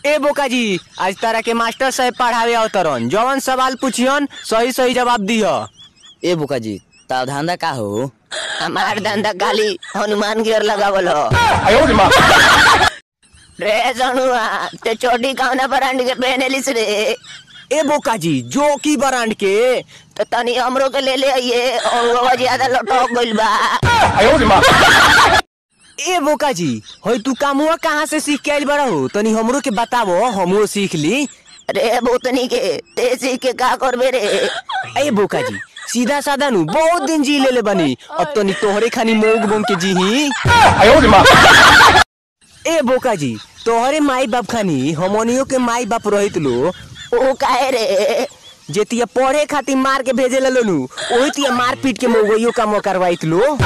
ए बोका जी आज तारा के मास्टर साहब पढ़ावे अवतरन जवन सवाल पूछियन सही सही जवाब दिह ए बोका जी ताव धंधा का हो हमार धंधा खाली हनुमान गियर लगावल हो रे जनुआ ते चोटी कौना ब्रांड के पहनेलिस रे ए बोका जी जो की ब्रांड के तो तनी हमरो के ले ले आइए और वो ज्यादा लटक गइल बा ए बोका जी होय तू कामुआ कहाँ से सीख के आइल बड़ा हो तनी हमरो के बतावो हमो सीख ली रे भूतनी के ते सीख के का करबे रे ए बोका जी सीधा साधा नु बहुत दिन जी ले ले बनी अब तनी तोहरे खानी मोग बोंग के जी ही ए बोका जी तोहरे माई बाप खानी हमनियो के माई बाप रहित लो ओ काहे रे जेतिया पढ़े खातिर मार के भेजे लो नु ओही तिया मार पीट के मोगइयो काम करवाइत लो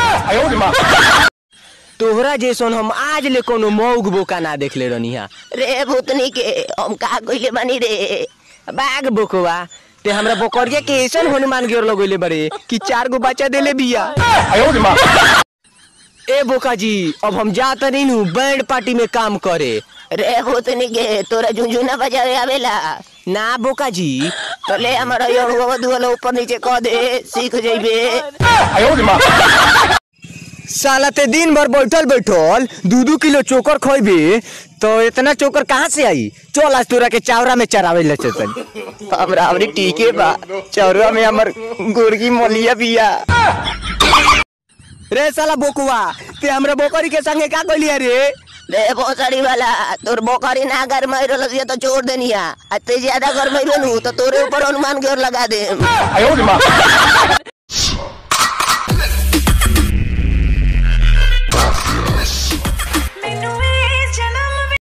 तोहरा जैसन हम आज ले कोनो मौग बोका ना देखले रहनी हा रे भूतनी के हम का कइले बानी रे बाग बोकवा ते हमरा बोकरिया के ऐसन हनुमान गिर लगोले बड़े कि चार गो बच्चा देले बिया ए बोका जी अब हम जात नहीं नु बैंड पार्टी में काम करे रे भूतनी के तोरा झुंझुना बजावे आवेला ना बोका जी तो ले हमारा यो दुआला ऊपर नीचे कह दे सीख जइबे साला ते दिन भर बैठल बैठल दू दू किलो चोकर खोइबे तो इतना चोकर कहाँ से आई चल आज तोरा के चावरा में चरावे ले चतन हमरा हमरी टीके बा चावरा में हमर गुर्गी मोलिया बिया रे साला बोकुआ ते हमरा बोकरी के संगे का कइलिया रे रे भोसड़ी वाला तोर बोकरी ना घर में रहल तो छोड़ देनिया अते ज्यादा घर में रहनु तो तोरे ऊपर हनुमान गियर लगा दे